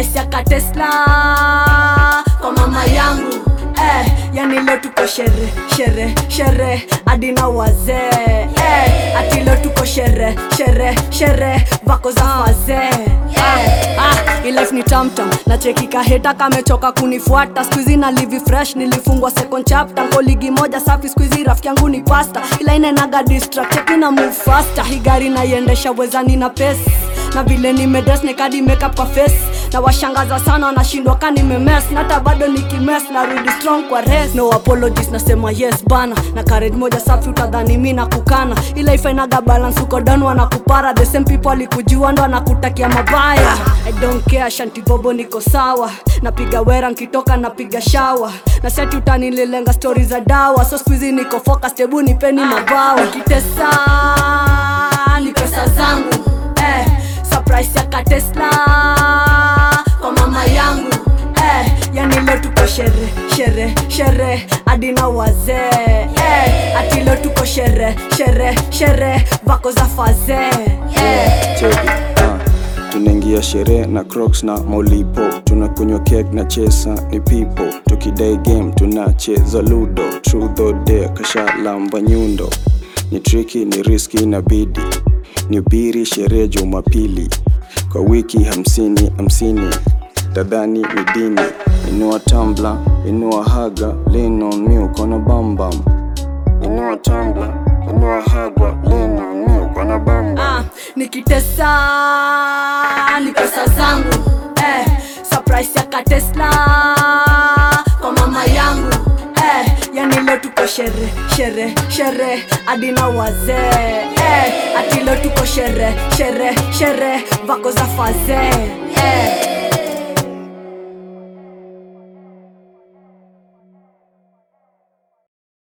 surprise ya katesla kwa mama yangu eh, yani leo tuko shere shere shere hadi na wazee eh, ati leo tuko shere shere shere vako za wazee eh, ah, ilif ni tamtam na chekika heta kamechoka kunifuata skuizi na livi fresh nilifungwa second chapter ko ligi moja safi skuizi rafiki yangu ni pasta ila inenaga distract cheki na move faster hii gari naiendesha wezani na pesi na vile nimedes nikadi makeup kwa face na washangaza sana wanashindwa ka nimemes nata bado nikimes narudi strong kwa res no apologies nasema yes bana na courage moja safi utadhani mi na kukana ila ifainaga balance uko down wanakupara the same people alikujua ndo anakutakia mabaya i don't care shanti bobo niko sawa napiga wera nkitoka napiga shawa na seti utanililenga stori za dawa so skuizi niko focused hebu nipeni mabawa kitesa ni pesa zangu eh, surprise ya katesla kwa mama yangu eh, yani leo tuko shere shere shere hadi na wazee eh, ati leo tuko shere shere shere vako za fazee eh. cheki ah. tunaingia sherehe na crocs na molipo tunakunywa kek na chesa ni pipo tukidai game tunacheza ludo truth or dare kashalamba nyundo ni triki ni riski na bidi ni ubiri sherehe jumapili kwa wiki hamsini hamsini tadhani ni dini inua tambla inua haga lean on me uko na bambam inua tambla inua haga lean on me uko na bambam ah, nikitesa ni pesa zangu eh, surprise ya katesla kwa mama yangu eh, yani leo tuko shere shere shere hadi na wazee eh, ati leo tuko shere shere shere vako za fazee eh.